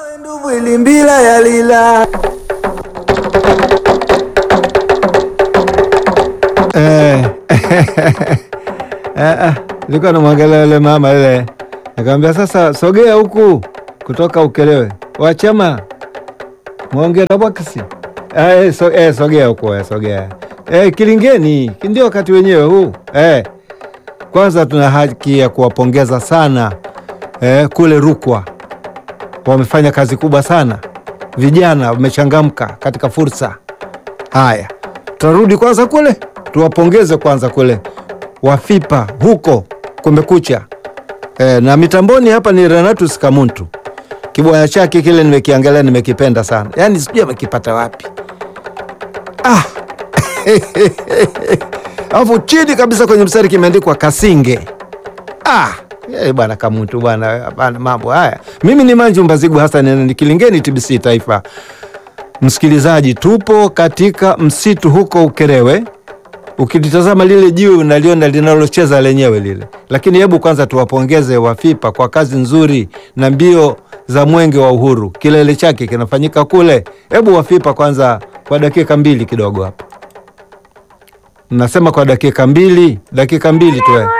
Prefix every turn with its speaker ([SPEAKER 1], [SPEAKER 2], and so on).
[SPEAKER 1] nduvu ilimbila yalila
[SPEAKER 2] Eh, eh, eh, nilikuwa namwangalia yule mama ile, nikamwambia sasa, sogea huku kutoka Ukelewe, wachama mwongee na bwakisi eh, so, eh, sogea huku eh, sogea eh, Kilingeni ndio wakati wenyewe huu eh. Kwanza tuna haki ya kuwapongeza sana eh, kule Rukwa wamefanya kazi kubwa sana, vijana wamechangamka katika fursa. Haya, tutarudi kwanza kule tuwapongeze kwanza kule Wafipa huko kumekucha. E, na mitamboni hapa ni Renatus Kamuntu, kibwaya chake kile nimekiangalia, nimekipenda sana, yaani sijui amekipata wapi ah. Alafu chini kabisa kwenye mstari kimeandikwa Kasinge ah. Eh, bwana Kamuntu bwana, bwana mambo haya. Mimi ni Manju Mbazigu Hassan, ni Kilingeni TBC Taifa. Msikilizaji, tupo katika msitu huko Ukerewe. Ukilitazama lile jiwe unaliona linalocheza lenyewe lile, lakini hebu kwanza tuwapongeze Wafipa kwa kazi nzuri na mbio za mwenge wa uhuru, kilele chake kinafanyika kule. Hebu Wafipa kwanza kwa dakika mbili kidogo hapa, nasema kwa dakika mbili, dakika mbili tu eh.